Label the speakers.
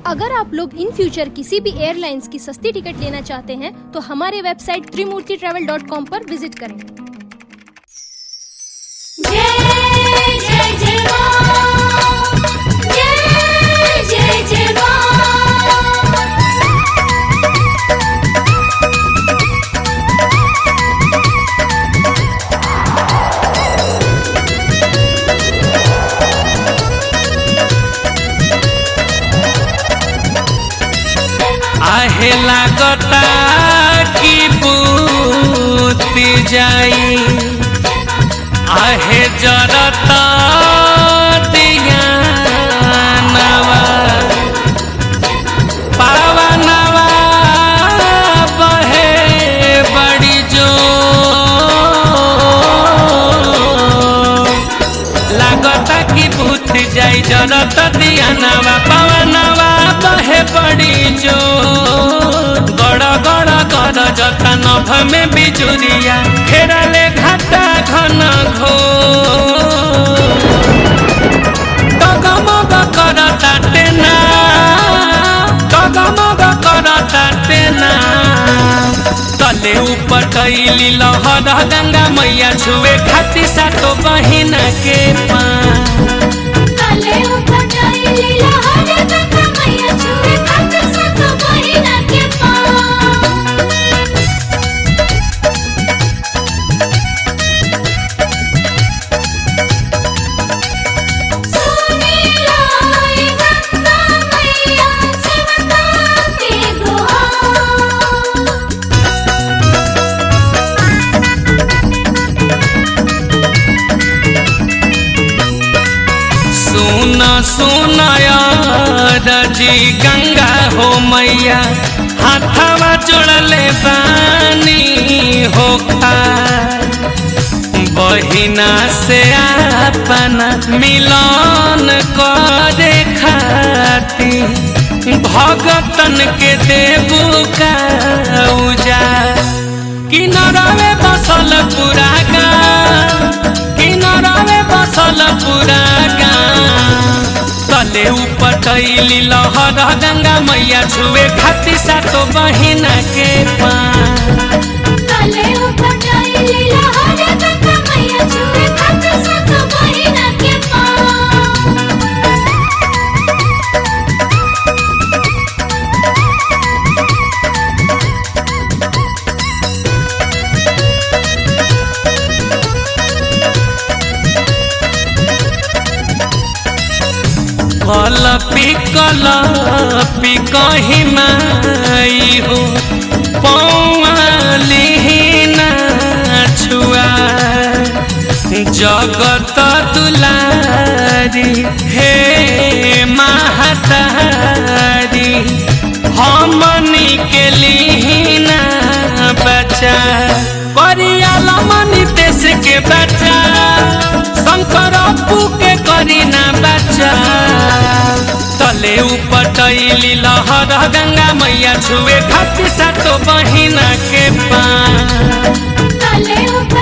Speaker 1: अगर आप लोग इन फ्यूचर किसी भी एयरलाइंस की सस्ती टिकट लेना चाहते हैं तो हमारे website Trimurti travel dot com पर विजिट करें
Speaker 2: जय जय जय मां जय जय जय मां
Speaker 3: आहे लागता की बूती जाई आहे जरता दिया नवा पावा नवा बहे बड़ी जो लागता की भूत जाई जरत दिया नवा पवनवा बहे पड़ी जो गड़ गड़ गड़ जता नभ में बिजुरिया घेरले घाटा घन घो डगमग करता टेना डगमग करता टेना तले ऊपर कैली लहर गंगा मैया छुए खाती सातो बहिना के पाँ
Speaker 2: तले ऊपर डाली लहर गंगा मैया छुए खातिर सातो बहिना के पाँव सुनीला ए गंगा मैया सेवका के गुहार
Speaker 3: सुन सुन रजी गंगा हो मैया हाथवा जोड़ले बानी हो बहिना से अपना मिलन करे खाती भगतन के देबू का उजा किनारे बसल पूरा गाँव किनारे बसल पूरा गाँव तले ऊपर कैली लहर गंगा मैया छुए खाती सातो बहिना के पाँ
Speaker 2: तले ऊपर डाली लहर गंगा मैया छुए खातिर सातो बहिना के पाँव
Speaker 3: कल पिकल पिकही माई हो पौलिना छुआ जगत दुलारी हे महतारी हमनी के लिहिना बचा करियाला मनी देश के बचा शंकर अपू के करीना बचा तले ऊपर टैली लहर गंगा मैया छुए खाती सातो बहिना के पाँ
Speaker 2: तले ऊपर